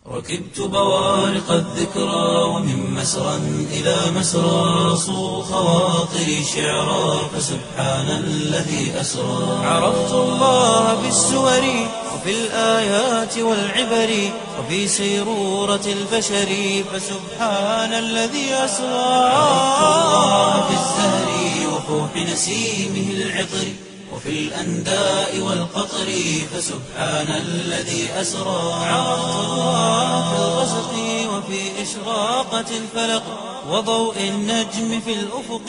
ركبت بوارق الذكرى ومن مسرى إلى مسرى صو خواطري شعرا فسبحان الذي أسرى عرفت الله بالسور وفي الآيات والعبر وفي سيرورة البشر فسبحان الذي أسرى عرفت الله بالزهر وفوح نسيمه العطر وفي الأنداء والقطر فسبحان الذي أسرى عرفت الله في الغسق وفي إشراقة الفلق وضوء النجم في الأفق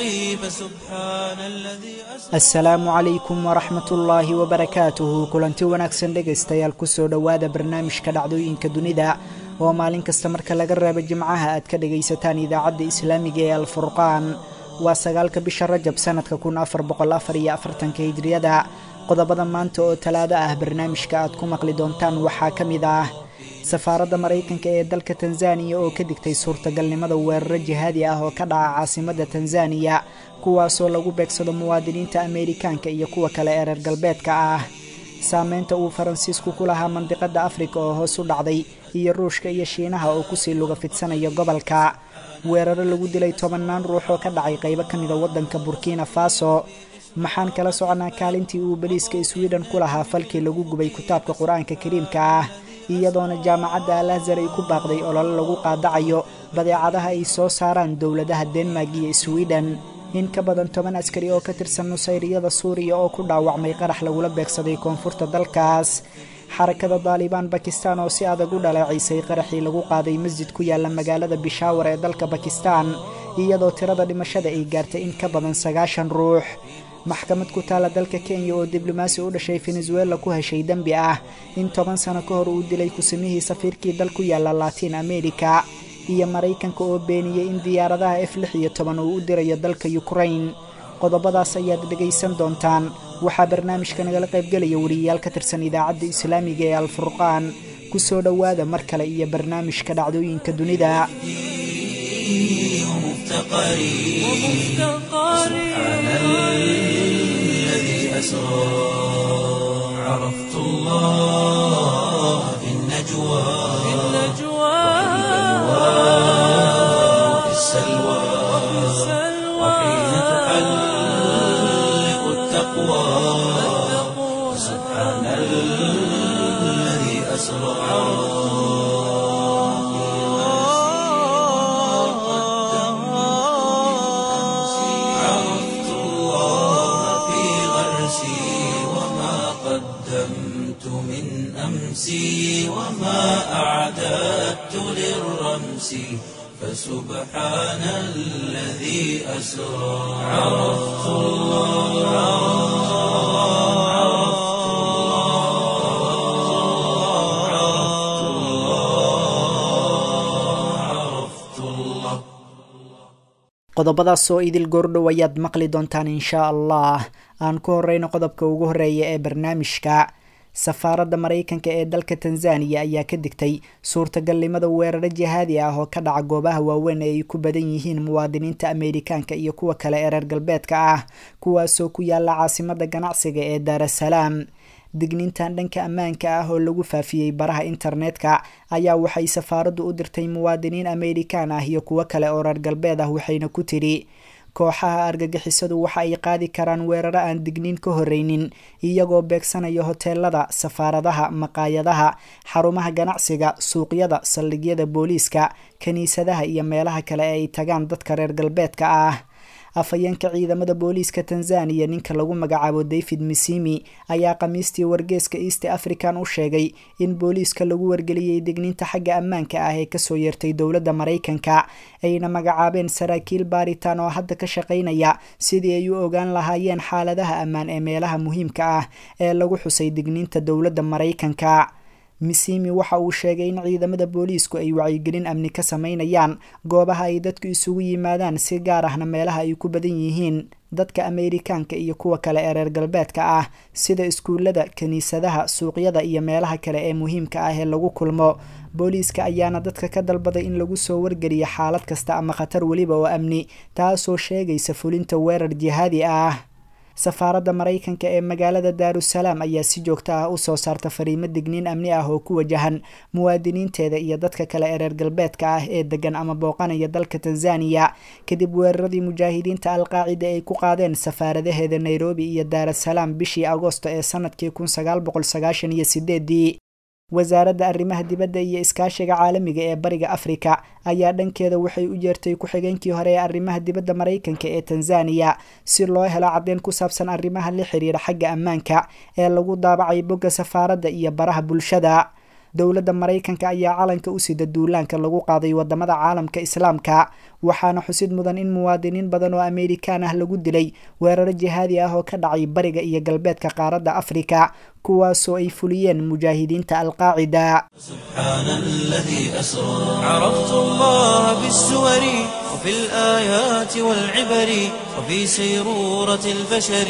فسبحان الذي أسرى asalaamu calaykum waraxmat ullaahi wabarakaatuhu kulanti wanaagsan dhegaystayaal kusoo dhowaada barnaamijka dhacdooyinka dunida oo maalin kasta marka laga reebo jimcaha aad ka dhagaysataan idaacadda islaamiga ee alfurqaan waa sagaalka bisha rajab sanadka kun afar boqol afar iyo afartanka hijriyada qodobada maanta oo talaado ah barnaamijka aad ku maqli doontaan waxaa ka mid ah safaaradda maraykanka ee dalka tanzaniya oo ka digtay suurtagalnimada weeraro jihaadi ah oo ka dhaca caasimadda tanzaniya kuwaasoo lagu beegsado muwaadiniinta ameerikaanka iyo kuwa kale ee reer galbeedka ah saameynta uu faransiisku ku lahaa mandiqadda afrika oo hoos u dhacday iyo ruushka iyo shiinaha oo kusii luga fidsanayo gobolka weeraro lagu dilay tobannaan ruux oo ka dhacay qaybo ka mida waddanka burkina faso maxaan kala soconaa kaalintii uu baliiska sweden ku lahaa falkii lagu gubay kitaabka qur-aanka kariimka ah iyadoona jaamacadda al azhar ay ku baaqday olole lagu qaadacayo badeecadaha ay soo saaraan dowladaha denmark iyo sweden in ka badan toban askari oo ka tirsan nusayriyada suuriya oo ku dhaawacmay qarax lagula beegsaday koonfurta dalkaas xarakada daalibaan bakistan oo si adag u dhaleecaysay qaraxii lagu qaaday masjid ku yaala magaalada bishaawar ee dalka bakistan iyadoo tirada dhimashada ay gaartay in ka badan sagaashan ruux maxkamad ku taala dalka kenya oo diblomaasi u dhashay venezuela ku heshay dembi ah in toban sano ka hor uu dilay kusimihii safiirkii dal ku yaala latiin america iyo maraykanka oo beeniyey in diyaaradaha f lix iyo toban uu u dirayo dalka ukrain qodobadaas ayaad dhegaysan doontaan waxaa barnaamijka nagala qaybgelaya wariyayaal ka tirsan idaacadda islaamiga ee alfurqaan ku soo dhowaada mar kale iyo barnaamijka dhacdooyinka dunida ومفتقري سبحان الذي أسرى عرفت الله في النجوى وفي السلوى وحين تحلق التقوى سبحان الذي أسرى عرفت الله في غرسي وما قدمت من أمسي وما أعددت للرمس فسبحان الذي أسرى عرفت الله عرفت الله عرفت الله عرفت الله qodobadaas oo idil goordhow ayaad maqli doontaan inshaa allah aan ku horeyno qodobka ugu horeeya ee barnaamijka safaaradda maraykanka ee dalka tanzaniya ayaa ka digtay suurtagalnimada weeraro jihaadi ah oo ka dhaca goobaha waaweyn ee ay ku badan yihiin muwaadiniinta ameerikaanka iyo kuwa kale ee reer galbeedka ah kuwaasoo ku yaala caasimadda ganacsiga ee daarasalaam digniintan dhanka ammaanka ah oo lagu faafiyey baraha internetka ayaa waxay safaaraddu u dirtay muwaadiniin ameerikaan ah iyo kuwo kale oo reer galbeed ah waxayna ku tidhi kooxaha argagixisadu waxa ay qaadi karaan weeraro aan digniin ka horeynin iyagoo beegsanaya hoteelada safaaradaha maqaayadaha xarumaha ganacsiga suuqyada saldhigyada booliiska kiniisadaha iyo meelaha kale ee ay tagaan dadka reer galbeedka ah afhayeenka ciidamada booliiska tanzaniya ninka lagu magacaabo david misimi ayaa khamiistii wargeeska east african u sheegay in booliiska lagu wargeliyey digniinta xagga ammaanka ah ee kasoo yeertay dowladda maraykanka ayna magacaabeen saraakiil baaritaan oo hadda ka shaqaynaya sidii ay u ogaan lahaayeen xaaladaha ammaan ee meelaha muhiimka ah ee lagu xusay digniinta dowladda maraykanka misimi waxa uu sheegay in ciidamada booliisku ay wacyigelin amni ka sameynayaan goobaha ay dadku isugu yimaadaan si gaar ahna meelaha ay ku badan yihiin dadka ameerikaanka iyo kuwa kale ee reer galbeedka ah sida iskuullada kiniisadaha suuqyada iyo meelaha kale ee muhiimka ah ee lagu kulmo booliiska ayaana dadka ka dalbaday in lagu soo wargeliyo xaalad kasta ama khatar weliba oo amni taasoo sheegaysa fulinta weerar jihaadi ah safaaradda maraykanka ee magaalada daarusalaam ayaa si joogto ah usoo saarta fariimo digniin amni ah oo ku wajahan muwaadiniinteeda iyo dadka kale ee reer galbeedka ah ee degan ama booqanaya dalka tanzaniya kadib weeraradii mujaahidiinta alqaacida ay ku qaadeen safaaradaheeda nairobi iyo daarasalaam bishii agoosto ee sanadkii kun sagaal boqol sagaashan iyo sideedii wasaaradda arrimaha dibadda iyo iskaashiga caalamiga ee bariga afrika ayaa dhankeeda waxay u jeertay ku-xigeenkii hore ee arrimaha dibadda maraykanka ee tanzaniya si loo helo caddeyn ku saabsan arrimaha la xiriira xagga ammaanka ee lagu daabacay bogga safaaradda iyo baraha bulshada dowladda maraykanka ayaa calanka u sida duulaanka lagu qaaday wadamada caalamka islaamka waxaana xusid mudan in muwaadiniin badan oo ameerikaan ah lagu dilay weeraro jihaadi ah oo ka dhacay bariga iyo galbeedka qaaradda afrika kuwaasoo ay fuliyeen mujaahidiinta alqaacida سبحان الذي أسرى عرفت الله بالسور وفي الآيات والعبر وفي سيرورة البشر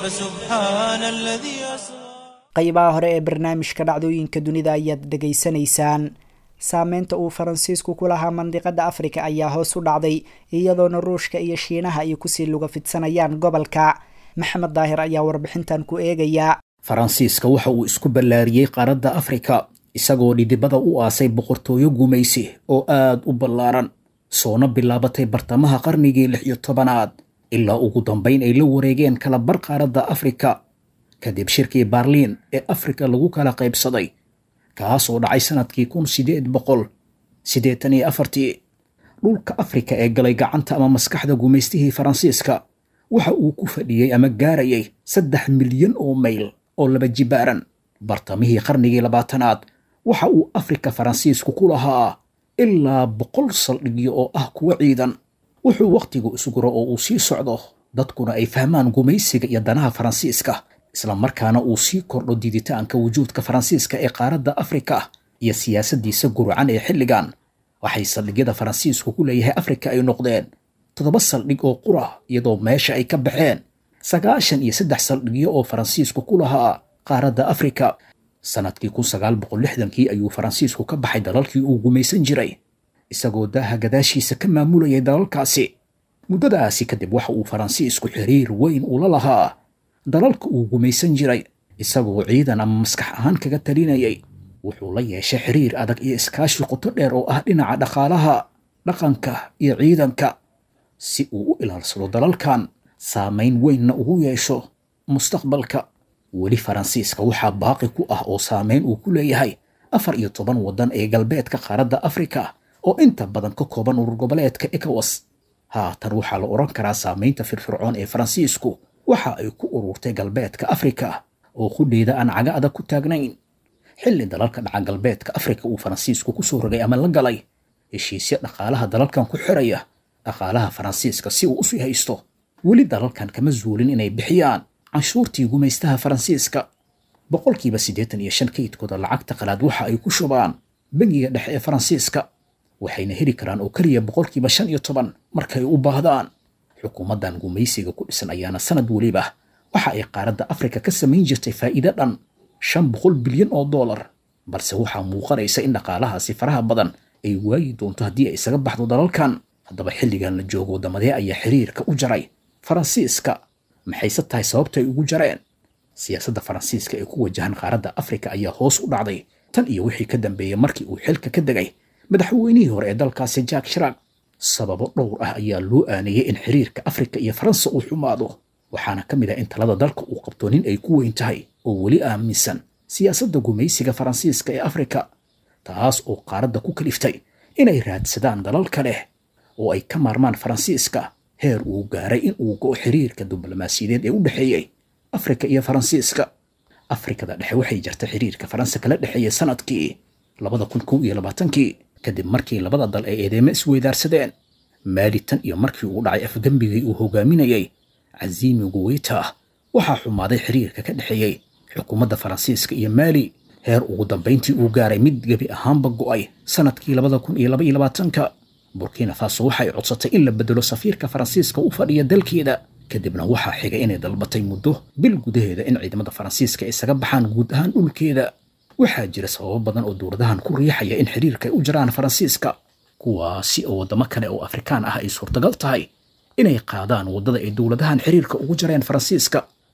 فسبحان الذي أسرى qaybaha hore ee barnaamijka dhacdooyinka dunida ayaad dhegaysanaysaan saameynta uu faransiisku ku lahaa mandiqada afrika ayaa hoos u dhacday iyadoona ruushka iyo shiinaha ay kusii luga fidsanayaan gobolka maxamed daahir ayaa warbixintan ku eegaya faransiiska waxa uu isku ballaariyey qaaradda afrika isagoo dhidibada u aasay boqortooyo gumaysi oo aad u ballaaran soona bilaabatay bartamaha qarnigii lix iyo tobanaad ilaa ugu dambayn ay la wareegeen kala bar qaaradda afrika kadib shirkii baarliin ee afrika lagu kala qaybsaday kaas oo dhacay sanadkii kun sideed boqol siddeetan iyo afartii dhulka afrika ee galay gacanta ama maskaxda gumaystihii faransiiska waxa uu ku fadhiyey ama gaarayay saddex milyan oo mayl oo laba jibaaran bartamihii qarnigii labaatanaad waxa uu afrika faransiisku ku lahaa ilaa boqol saldhigyo oo ah kuwa ciidan wuxuu wakhtigu isguro oo uu sii socdo dadkuna ay fahmaan gumaysiga iyo danaha faransiiska islamarkaana uu sii kordho diiditaanka wujuudka faransiiska ee qaaradda afrika iyo siyaasaddiisa gurcan ee xilligan waxay saldhigyada faransiisku ku leeyahay afrika ay noqdeen toddoba saldhig oo qura iyadoo meesha ay ka baxeen sagaashan iyo saddex saldhigyo oo faransiisku ku lahaa qaaradda afrika sannadkii kun sagaal boqol lixdankii ayuu faransiisku ka baxay dalalkii uu gumaysan jiray isagoo daaha gadaashiisa ka maamulayay dalalkaasi muddadaasi kadib waxa uu faransiisku xiriir weyn ula lahaa dalalka uu gumaysan jiray isagoo ciidan ama maskax ahaan kaga talinayay wuxuu la yeeshay xiriir adag iyo iskaashi qoto dheer oo ah dhinaca dhaqaalaha dhaqanka iyo ciidanka si uu u ilaalsado dalalkan saamayn weynna ugu yeesho mustaqbalka weli faransiiska waxaa baaqi ku ah oo saamayn uu ku leeyahay afar iyo toban waddan ee galbeedka qaaradda afrika oo inta badan ka kooban urur goboleedka ekowas haatan waxaa la odhan karaa saamaynta firfircoon ee faransiisku waxa ay ku ururtay galbeedka afrika oo qudheeda aan caga adag ku taagnayn xilli dalalka dhaca galbeedka afrika uu faransiisku ku soo rogay ama la galay heshiisyo dhaqaalaha dalalkan ku xiraya dhaqaalaha faransiiska si uu usii haysto weli dalalkan kama zuulin inay bixiyaan canshuurtii gumaystaha faransiiska boqolkiiba siddeetan iyo shan kaydkooda lacagta qalaad waxa ay ku shubaan bangiga dhexe ee faransiiska waxayna heli karaan oo keliya boqolkiiba shan iyo toban markay u baahdaan xukuumaddan gumaysiga ku dhisan ayaana sanad weliba waxa ay qaaradda afrika ka samayn jirtay faa'iido dhan shan boqol bilyan oo dollar balse waxaa muuqanaysa in dhaqaalahaasi faraha badan ay waayi doonto haddii ay isaga baxdo dalalkan haddaba xilligan la joogo waddamadee ayaa xiriirka u jaray faransiiska maxayse tahay sababta ay ugu jareen siyaasadda faransiiska ee ku wajahan qaaradda afrika ayaa hoos u dhacday tan iyo wixii ka dambeeyey markii uu xilka ka degay madaxweynihii hore ee dalkaasi jack shiraag sababo dhowr ah ayaa loo aaneeyey in xiriirka afrika iyo faransa uu xumaado waxaana ka mid ah in talada dalka uu qabto nin ay ku weyn tahay oo weli aaminsan siyaasadda gumaysiga faransiiska ee afrika taas oo qaaradda ku kaliftay inay raadsadaan dalal kale oo ay ka maarmaan faransiiska heer uu gaaray in uu go'o xiriirka diblomaasiyadeed ee u dhexeeyey afrika iyo faransiiska afrikada dhexe waxay jartay xiriirka faransa kala dhexeeyey sanadkii labada kun kow iyo labaatankii kadib markii labada dal ay eedeemo isweydaarsadeen maali tan iyo markii uu dhacay afgembigii uu hogaaminayey casiimi guweyta waxaa xumaaday xiriirka ka dhexeeyey xukuumadda faransiiska iyo maali heer ugu dambayntii uu gaaray mid gebi ahaanba go'ay sanadkii labada kun iyo laba iyo labaatanka burkina faso waxay codsatay in la bedelo safiirka faransiiska u fadhiya dalkeeda kadibna waxaa xigay inay dalbatay muddo bil gudaheeda in ciidamada faransiiska isaga baxaan guud ahaan dhulkeeda waxaa jira sababo badan oo dowladahan ku riixaya in xiriirka ay u jiraan faransiiska kuwaasi oo waddamo kale oo afrikaan ah ay suurtagal tahay inay qaadaan waddada ay dowladahan xiriirka ugu jareen faransiiska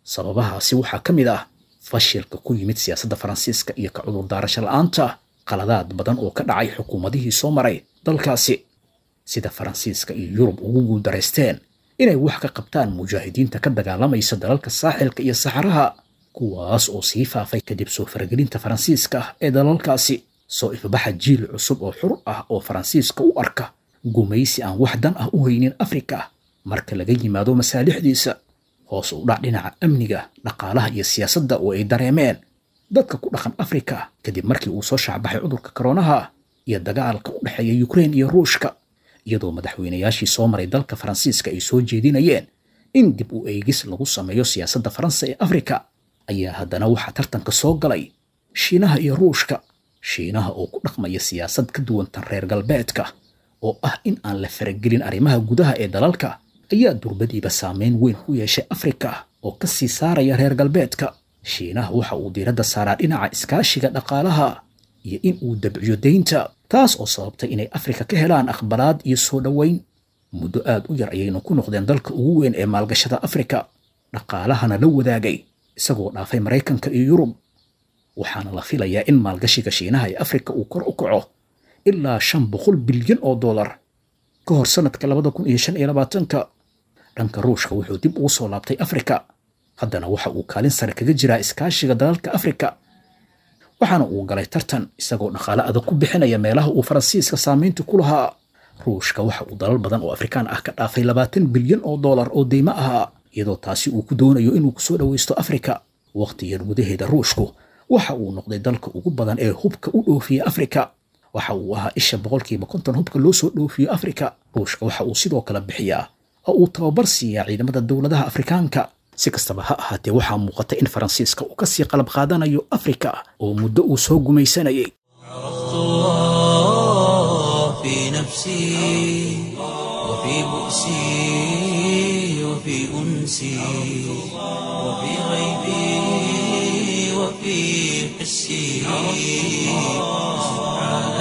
sababahaasi waxaa ka mid ah fashilka ku yimid siyaasadda faransiiska iyo ka cudurdaarasho la'aanta qaladaad badan oo ka dhacay xukuumadihii soo maray dalkaasi sida faransiiska iyo yurub ugu guuldaraysteen inay wax ka qabtaan mujaahidiinta ka dagaalamaysa dalalka saaxilka iyo saxaraha kuwaas oo sii faafay kadib soo faragelinta faransiiska ee dalalkaasi soo ifbaxa jiil cusub oo xur ah oo faransiiska u arka gumaysi aan wax dan ah u haynin afrika marka laga yimaado masaalixdiisa hoos u dhac dhinaca amniga dhaqaalaha iyo siyaasadda oo ay dareemeen dadka ku dhaqan afrika kadib markii uu soo shaacbaxay cudurka koronaha iyo dagaalka u dhexeeya yukrain iyo ruushka iyadoo madaxweynayaashii soo maray dalka faransiiska ay soo jeedinayeen in dib u eegis lagu sameeyo siyaasadda faransa ee afrika ayaa haddana waxaa tartanka soo galay shiinaha iyo ruushka shiinaha oo ku dhaqmaya siyaasad ka duwan tan reer galbeedka oo ah in aan la faragelin arrimaha gudaha ee dalalka ayaa durbadiiba saameyn weyn ku yeeshay afrika oo ka sii saaraya reer galbeedka shiinaha waxa uu diiradda saaraa dhinaca iskaashiga dhaqaalaha iyo in uu dabciyo deynta taas oo sababtay inay afrika ka helaan aqbalaad iyo soo dhoweyn muddo aad u yar ayaynu ku noqdeen dalka ugu weyn ee maalgashada afrika dhaqaalahana la wadaagay isagoo dhaafay maraykanka iyo yurub waxaana la filayaa in maalgashiga shiinaha ee afrika uu kor u kaco ilaa shan boqol bilyan oo dollar ka hor sanadka labada kun iyo shan iyo labaatanka dhanka ruushka wuxuu dib ugu soo laabtay afrika haddana waxa uu kaalin sare kaga jiraa iskaashiga dalalka afrika waxaana uu galay tartan isagoo dhaqaale adag ku bixinaya meelaha uu faransiiska saamaynta ku lahaa ruushka waxa uu dalal badan oo afrikaan ah ka dhaafay labaatan bilyan oo dollar oo deymo ahaa iyadoo taasi uu ku doonayo inuu kusoo dhowaysto afrika wakhtigan gudaheeda ruushku waxa uu noqday dalka ugu badan ee hubka u dhoofiya afrika waxa uu ahaa isha boqolkiiba konton hubka loo soo dhoofiyo afrika ruushka waxa uu sidoo kale bixiyaa oo uu tababar siiyaa ciidamada dowladaha afrikaanka si kastaba ha ahaatee waxaa muuqata in faransiiska uu kasii qalab qaadanayo afrika oo muddo uu soo gumaysanayay عرفت الله في نفسي وفي بؤسي وفي أنسي وفي غيبي وفي حسي سبحان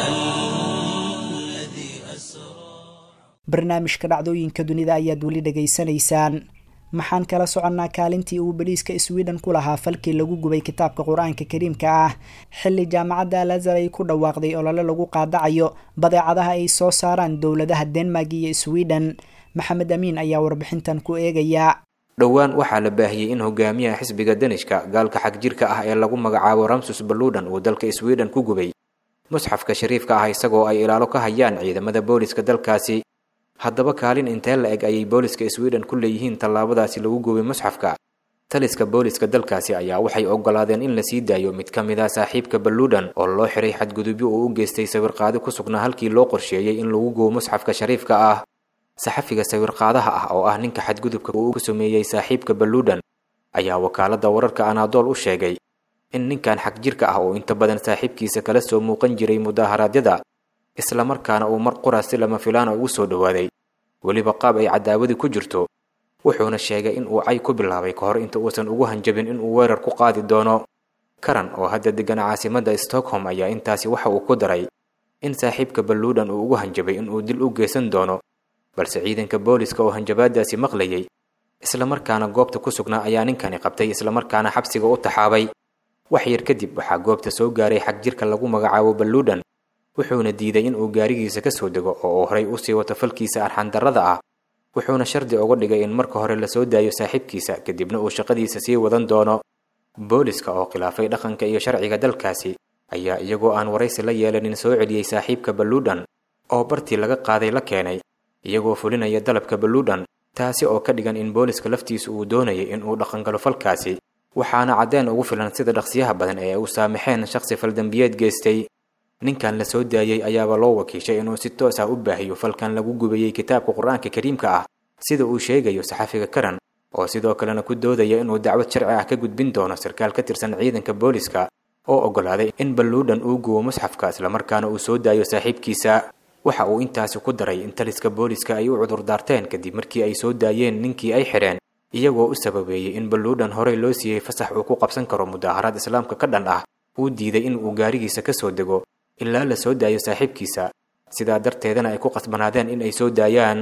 الذي أسرى barnaamijka dhacdooyinka dunida ayaad weli dhegaysanaysaan maxaan kala soconnaa kaalintii uu bariiska sweden ku lahaa falkii lagu gubay kitaabka qur-aanka kariimka ah xilli jaamacadda alazar ay ku dhawaaqday olole lagu qaadacayo badeecadaha ay soo saaraan dowladaha denmark iyo sweden maxamed amiin ayaa warbixintan ku eegaya dhowaan waxaa la baahiyey in hogaamiyaha xisbiga danishka gaalka xagjirka ah ee lagu magacaabo ramsus baludan uu dalka sweden ku gubay musxafka shariifka ah isagoo ay ilaalo ka hayaan ciidamada booliska dalkaasi haddaba kaalin intee la eg ayay booliska sweden ku leeyihiin tallaabadaasi lagu gubay musxafka taliska booliska dalkaasi ayaa waxay ogolaadeen in la sii daayo mid ka mid ah saaxiibka baludan oo loo xiray xadgudubyo uu u geystay sawirqaadi ku sugnaa halkii loo qorsheeyey in lagu gubo musxafka shariifka ah saxafiga sawirqaadaha ah oo ah ninka xadgudubka uu ku sameeyey saaxiibka baludan ayaa wakaaladda wararka anaadool u sheegay in ninkan xagjirka ah oo inta badan saaxiibkiisa kala soo muuqan jiray mudaaharaadyada islamarkaana uu mar qura si lama filaana ugu soo dhowaaday weliba qaab ay cadaawadi ku jirto wuxuuna sheegay in uu cay ku bilaabay ka hor inta uusan ugu hanjabin inuu weerar ku qaadi doono karan oo hadda degan caasimadda stockholm ayaa intaasi waxa uu ku daray in saaxiibka baluudan uu ugu hanjabay inuu dil u geysan doono balse ciidanka booliska oo hanjabaadaasi maqlayay islamarkaana goobta ku sugnaa ayaa ninkani qabtay islamarkaana xabsiga u taxaabay wax yar kadib waxaa goobta soo gaaray xagjirka lagu magacaabo baluudan wuxuuna diiday in uu gaarigiisa ka soo dego oo uu horay usii wato falkiisa arxandarrada ah wuxuuna shardi uga dhigay in marka hore lasoo daayo saaxiibkiisa kadibna uu shaqadiisa sii wadan doono booliska oo khilaafay dhaqanka iyo sharciga dalkaasi ayaa iyagoo aan waraysi la yeelanin soo celiyey saaxiibka baluudan oo bartii laga qaaday la keenay iyagoo fulinaya dalabka baluudan taasi oo ka dhigan in booliska laftiisu uu doonayay in uu dhaqangalo falkaasi waxaana caddeen ugu filan sida dhaqsiyaha badan ee u saamaxeen shakhsi faldambiyeed geystay ninkan la soo daayey ayaaba loo wakiishay inuu si toos ah u baahiyo falkan lagu gubayey kitaabka qur-aanka kariimka ah sida uu sheegayo saxafiga karan oo sidoo kalena ku doodaya inuu dacwad sharci ah ka gudbin doono sarkaal ka tirsan ciidanka booliska oo oggolaaday in baluudan uu gubo musxafka islamarkaana uu soo daayo saaxiibkiisa waxa uu intaasi ku daray in taliska booliska ay u cudurdaarteen kadib markii ay soo daayeen ninkii ay xidheen iyagoo u sababeeyey in baluudan horey loo siiyey fasax uu ku qabsan karo mudaaharaad islaamka ka dhan ah uu diiday in uu gaarigiisa ka soo dego ilaa la soo daayo saaxiibkiisa sidaa darteedana ay ku qasbanaadeen in ay soo daayaan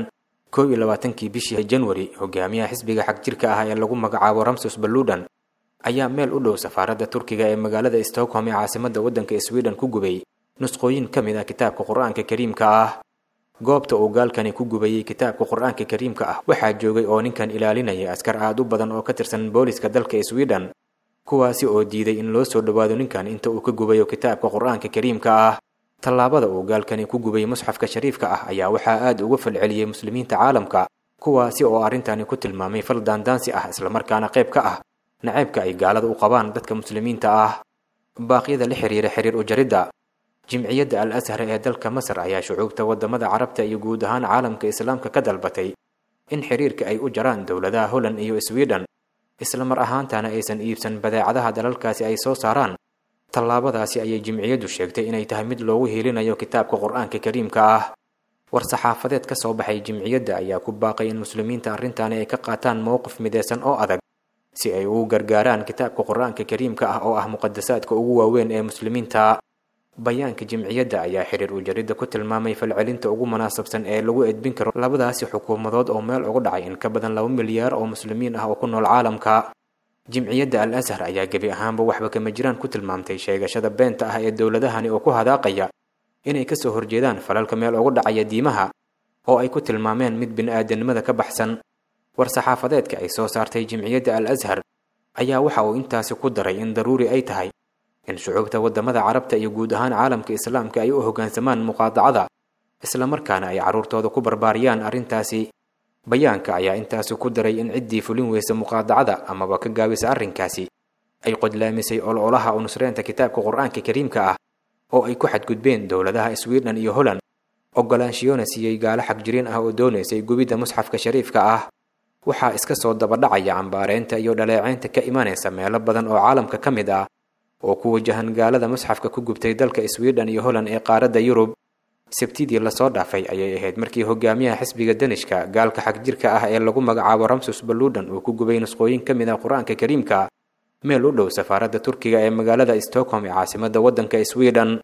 kow iyo labaatankii bishii januari hogaamiyaha xisbiga xagjirka ah ee lagu magacaabo ramsus baludan ayaa meel u dhow safaaradda turkiga ee magaalada stockholm ee caasimadda waddanka sweden ku gubay nusqooyin ka mid ah kitaabka qur-aanka kariimka ah goobta uu gaalkani ku gubayey kitaabka qur-aanka kariimka ah waxaa joogay oo ninkan ilaalinaya askar aad u badan oo ka tirsan booliska dalka sweden kuwaasi oo diiday in loo soo dhowaado ninkan inta uu ka gubayo kitaabka qur-aanka kariimka ah tallaabada uu gaalkani ku gubay musxafka shariifka ah ayaa waxaa aad uga falceliyey muslimiinta caalamka kuwaasi oo arrintani ku tilmaamay fal daandaansi ah islamarkaana qayb ka ah naceybka ay gaalada u qabaan dadka muslimiinta ah baaqyada la xiriira xiriir ujaridda jimciyadda al ashar ee dalka masar ayaa shucuubta waddamada carabta iyo guud ahaan caalamka islaamka ka dalbatay in xiriirka ay u jaraan dowladaha holland iyo sweden isla mar ahaantana aysan iibsan badeecadaha dalalkaasi ay soo saaraan tallaabadaasi ayay jimciyaddu sheegtay inay tahay mid loogu hiilinayo kitaabka qur-aanka kariimka ah war-saxaafadeed ka soo baxay jimciyadda ayaa ku baaqay in muslimiinta arrintaani ay ka qaataan mowqif midaysan oo adag si ay ugu gargaaraan kitaabka qur-aanka kariimka ah oo ah muqadasaadka ugu waaweyn ee muslimiinta bayaanka jimciyadda ayaa xiriir ujaridda ku tilmaamay falcelinta ugu munaasabsan ee lagu edbin karo labadaasi xukuumadood oo meel ugu dhacay in ka badan laba milyaar oo muslimiin ah oo ku nool caalamka jimciyadda al ashar ayaa gebi ahaanba waxba kama jiraan ku tilmaamtay sheegashada beenta ah ee dowladahani oo ku hadaaqaya inay kasoo horjeedaan falalka meel ugu dhacaya diimaha oo ay ku tilmaameen mid bini-aadanimada ka baxsan war-saxaafadeedka ay soo saartay jimciyadda al ashar ayaa waxa uu intaasi ku daray in daruuri ay tahay in shucuubta waddamada carabta iyo guud ahaan caalamka islaamka ay u hoggaansamaan muqaadacada islamarkaana ay carruurtooda ku barbaariyaan arrintaasi bayaanka ayaa intaasi ku daray in ciddii fulin weysa muqaadacada amaba ka gaabisa arrinkaasi ay qodlaamisay ololaha u nusreynta kitaabka qur-aanka kariimka ah oo ay ku xadgudbeen dowladaha sweden iyo holland ogolaanshiyoona siiyey gaalo xagjiriin ah oo doonaysay gubidda musxafka shariifka ah waxaa iska soo dabadhacaya cambaareynta iyo dhaleeceynta ka imanaysa meelo badan oo caalamka ka mid ah oo ku wajahan gaalada musxafka ku gubtay dalka sweden iyo holland ee qaaradda yurub sabtidii lasoo dhaafay ayay ahayd markii hogaamiyaha xisbiga danishka gaalka xagjirka ah ee lagu magacaabo ramsus baludan uu ku gubay nusqooyin ka mid ah qur-aanka kariimka meel u dhow safaaradda turkiga ee magaalada stockholm ee caasimadda waddanka sweden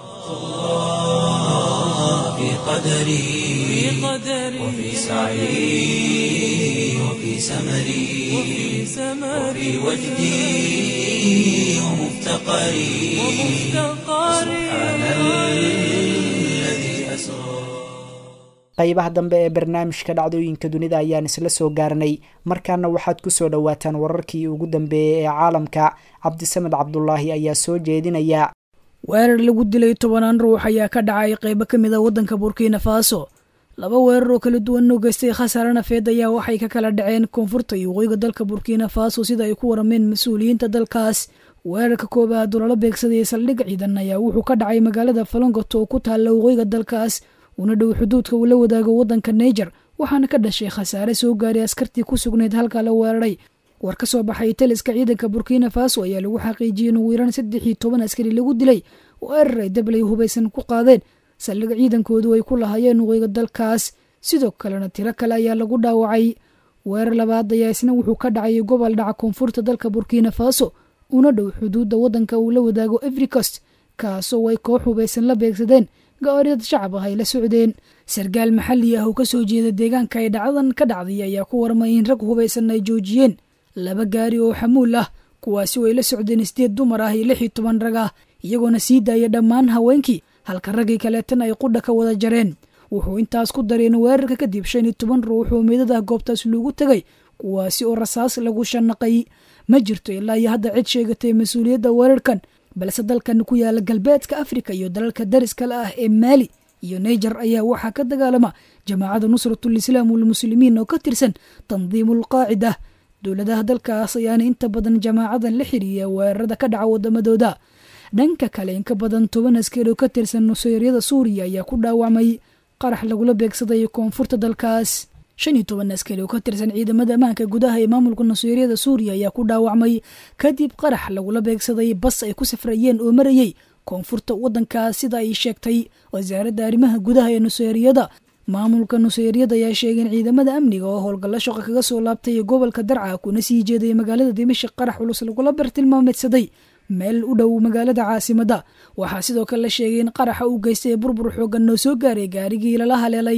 في قدري وفي سعي وفي سمري وفي وجدي ومفتقري سبحان الذي أسرى qaybaha dambe ee barnaamijka dhacdooyinka dunida ayaan isla soo gaarnay markaana waxaad kusoo dhowaataan wararkii ugu dambeeyey ee caalamka cabdisamed cabdulaahi ayaa soo jeedinaya weerar lagu dilay tobanaan ruux ayaa ka dhacay qaybo ka mid a waddanka burkina faso laba weerar oo kala duwan oo geystay khasaare nafeed ayaa waxay ka kala dhaceen koonfurta iyo waqooyiga dalka burkina faso sida ay ku warameen mas-uuliyiinta dalkaas weerarka koobaad oo lala beegsadayay saldhig ciidan ayaa wuxuu ka dhacay magaalada falongot oo ku taalla waqooyiga dalkaas una dhow xuduudka uu la wadaago waddanka naiger waxaana ka dhashay khasaare soo gaaray askartii ku sugnayd halka la weeraray war ka soo baxay taliska ciidanka burkina faso ayaa lagu xaqiijiyey in ugu yaraan saddex iyo toban askari lagu dilay weerar ay dablay hubaysan ku qaadeen saldhig ciidankoodu ay ku lahaayeen waqooyiga dalkaas sidoo kalena tiro kale ayaa lagu dhaawacay weerar labaad ayaa isna wuxuu ka dhacay gobol dhaca koonfurta dalka burkina faso una dhow xuduudda waddanka uu la wadaago everikost kaasoo ay koox hubaysan la beegsadeen gaariyad shacab ah ay la socdeen sarkaal maxalli ah oo kasoo jeeda deegaanka ay dhacdadan ka dhacday ayaa ku warmay in rag hubaysan ay joojiyeen laba gaari oo xamuul ah kuwaasi oo ay la socdeen sideed dumar ah iyo lix iyo toban rag ah iyagoona sii daaya dhammaan haweenkii halka raggii kaleetana ay qudha ka wada jareen wuxuu intaas ku dareen weerarka kadib shan iyo toban ruux oo meedadah goobtaas loogu tegay kuwaasi oo rasaas lagu shanaqay ma jirto ilaa iyo hadda cid sheegatay mas-uuliyadda weerarkan balse dalkan ku yaala galbeedka afrika iyo dalalka dariskale ah ee maali iyo naiger ayaa waxaa ka dagaalama jamaacada nusratul islaam walmuslimiin oo ka tirsan tandiimul qaacida dowladaha dalkaas ayaana inta badan jamaacadan la xiriiya weerarada ka dhaca wadamadooda dhanka kale in ka badan toban askari oo ka tirsan nuseyryada suuriya ayaa ku dhaawacmay qarax lagula beegsaday koonfurta dalkaas shan iyo toban askari oo ka tirsan ciidamada ammaanka gudaha ee maamulka nuseyryada suuriya ayaa ku dhaawacmay kadib qarax lagula beegsaday bas ay ku safrayeen oo marayey koonfurta waddankaas sida ay sheegtay wasaaradda arrimaha gudaha ee nuseyryada maamulka nuseyryada ayaa sheegay in ciidamada amniga oo howlgallo shaqo kaga soo laabtay gobolka darca kuna sii jeeday magaalada dimashik qarax culus lagula bartilmaameedsaday meel u dhow magaalada caasimadda waxaa sidoo kale la sheegay in qaraxa uu geystay burbur xoogan oo soo gaaray gaarigii lala haleelay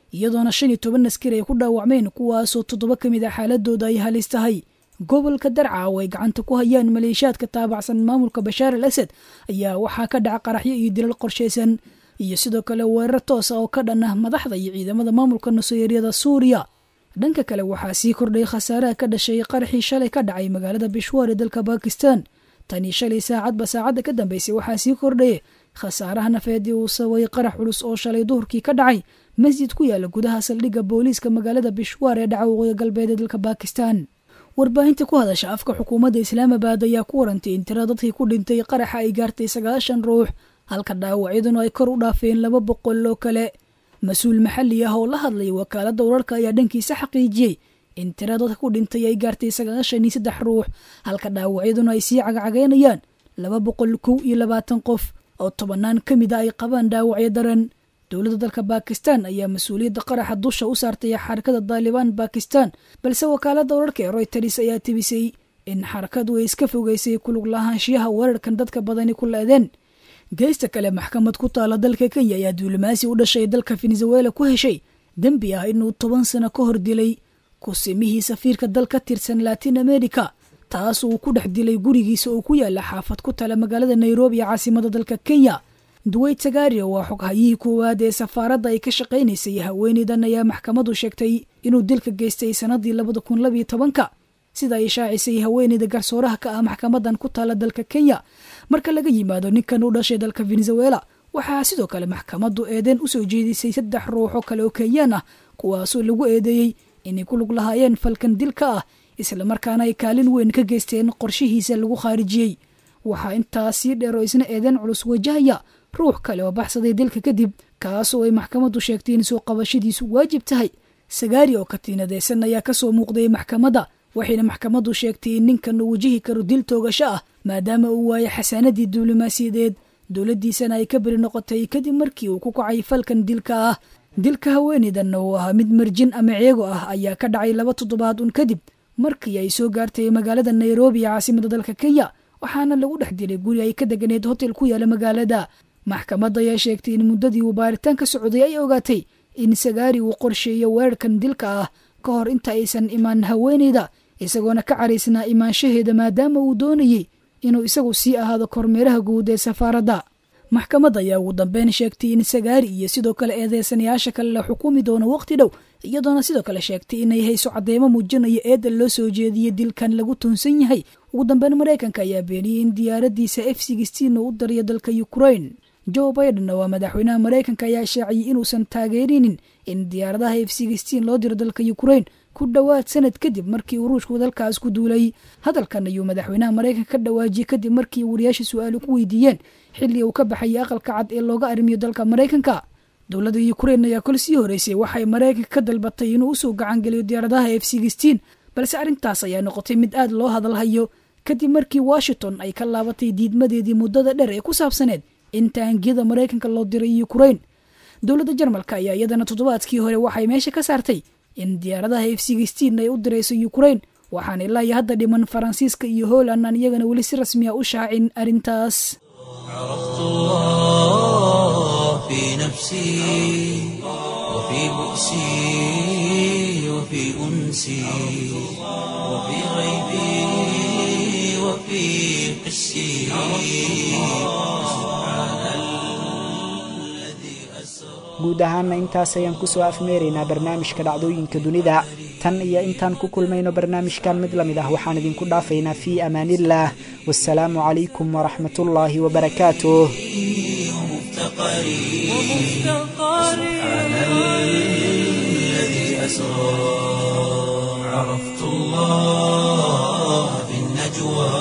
iyadoona shan iyo toban askari ay ku dhaawacmeen kuwaasoo toddoba ka mid ah xaaladooda ay halis tahay gobolka darca oo ay gacanta ku hayaan maleeshiyaadka taabacsan maamulka bashaar al asad ayaa waxaa ka dhaca qaraxyo iyo dilal qorshaysan iyo sidoo kale weerar toosa oo ka dhan ah madaxda iyo ciidamada maamulka nuseeryada suuriya dhanka kale waxaa sii kordhay khasaaraha ka dhashay qaraxii shalay ka dhacay magaalada bishwaar ee dalka bakistan tanii shalay saacadba saacadda ka dambeysay waxaa sii kordhaya khasaaraha nafeedii uu sababay qarax culus oo shalay duhurkii ka dhacay masjid ku yaala gudaha saldhigga booliiska magaalada bishwaar ee dhaca waqooyi galbeed ee dalka bakistan warbaahinta ku hadasha afka xukuumadda islaamabad ayaa ku warantay in tira dadkii ku dhintay qaraxa ay gaartay sagaashan ruux halka dhaawacyaduna ay kor u dhaafeen laba boqol oo kale mas-uul maxalli ah oo la hadlay wakaaladda wararka ayaa dhankiisa xaqiijiyey in tira dadka ku dhintay ay gaartay sagaashan iyo saddex ruux halka dhaawacyaduna ay sii cagcageynayaan laba boqol kow iyo labaatan qof oo tobannaan ka mid a ay qabaan dhaawacyo daran dowladda dalka bakistan ayaa mas-uuliyadda qaraxa dusha u saartay xarakada daalibaan bakistan balse wakaaladda wararka ee royters ayaa tebisay in xarakadu ay iska fogeysay kulug lahaanshiyaha weerarkan dadka badani ku la-deen geesta kale maxkamad ku taala dalka kenya ayaa duulimaasi u dhashay dalka venezuela ku heshay dembi ah inuu toban sano ka hor dilay kusimihii safiirka dal ka tirsan latin america taas uu ku dhex dilay gurigiisa oo ku yaala xaafad ku tala magaalada nairobi ee caasimada dalka kenya duweyt sagario waa xoghayihii koowaad ee safaaradda ay ka shaqaynaysay haweeneydan ayaa maxkamadu sheegtay inuu dilka geystay sanadii labada kun labiyo tobanka sida ay shaacisay haweeneyda garsooraha ka ah maxkamadan ku taala dalka kenya marka laga yimaado ninkan u dhashay dalka venezuela waxaa sidoo kale maxkamaddu eedeen usoo jeedisay saddex ruuxoo kale oo kenyaan ah kuwaasoo lagu eedeeyey inay ku lug lahaayeen falkan dilka ah islamarkaana ay kaalin weyn ka geysteen qorshihiisa lagu khaarijiyey waxaa intaas sii dheer oo isna eedeen culus wajahaya ruux kale oo baxsaday dilka kadib kaasoo ay maxkamaddu sheegtay in soo qabashadiisu waajib tahay sagaari oo katiinadeysan ayaa kasoo muuqday maxkamadda waxayna maxkamaddu sheegtay in ninkan uu wajihi karo dil toogasho ah maadaama uu waayay xasaanadii duulimaasiyadeed dowladdiisana ay ka beri noqotay kadib markii uu ku kacay falkan dilka ah dilka haweeneydan oo ahaa mid marjin ama ceego ah ayaa ka dhacay laba toddobaad un kadib markii ay soo gaartay magaalada nairobi ee caasimada dalka kenya waxaana lagu dhex dilay guri ay ka deganeed hotel ku yaala magaalada maxkamadda ayaa sheegtay in muddadii uu baaritaan ka socday ay ogaatay in sagaari uu qorsheeyo weerarkan dilka ah ka hor inta aysan imaan haweeneyda isagoona ka caraysnaa imaanshaheeda maadaama uu doonayey inuu isagu sii ahaado kormeeraha guud ee safaaradda maxkamadda ayaa ugu dambeyn sheegtay in sagaari iyo sidoo kale eedeysanayaasha kale la xukumi doono waqti dhow iyadoona sidoo kale sheegtay inay hayso cadeymo muujinaya eedda loo soo jeediyey dilkan lagu tuunsan yahay ugu dambeyn maraykanka ayaa beeniyey in diyaaradiisa f sixteen uu u dariyo dalka ukrain joe biden waa madaxweynaha maraykanka ayaa shaaciyey inuusan taageerinin in diyaaradaha f sixteen loo diro dalka ukrain ku dhowaad sanad kadib markii uu ruushku dalkaas ku duulay hadalkan ayuu madaxweynaha maraykanka ka dhawaajiyey kadib markii wariyaasha su-aalo ku weydiiyeen xilli uu ka baxayay aqalka cad ee looga arrimiyo dalka maraykanka dowladda ukrain ayaa kol sii horeysay waxay maraykanka ka dalbatay inuu usoo gacangeliyo diyaaradaha f sixteen balse arrintaas ayaa noqotay mid aad loo hadalhayo kadib markii washington ay ka laabatay diidmadeedii muddada dheer ee ku saabsaneed in taangiyada maraykanka loo diray ukrain dowladda jarmalka ayaa iyadana toddobaadkii hore waxay meesha ka saartay in diyaaradaha f sixteen ay u dirayso ukrain waxaana ilaa iyo hadda dhiman faransiiska iyo holand aan iyagana weli si rasmiya u shaacin arrintaas عرفت الله في نفسي وفي بؤسي وفي أنسي وفي غيبي وفي حسي سبحان الذي أسرى guud ahaana intaas ayaan kusoo afmeeraynaa barnaamijka dhacdooyinka dunida tan iyo intaan ku kulmayno barnaamijkan mid lamid ah waxaan idinku dhaafaynaa fii amaaniillah wasalaamu calaykum waraxmatullaahi wabarakaatuh سبحان الذي أسرى عرفت الله في النجوى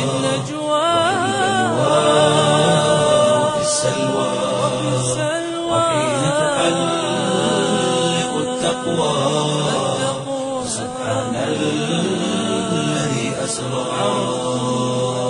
وفي السلوى وحين تحلق التقوى سبحان الذي أسرى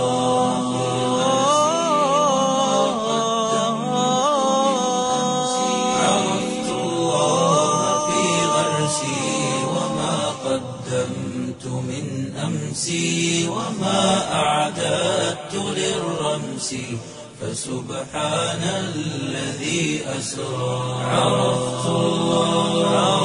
عرفت الله في غرسي وما قدمت من أمسي وما أعددت للرمس فسبحان الذي أسرى عرفت الله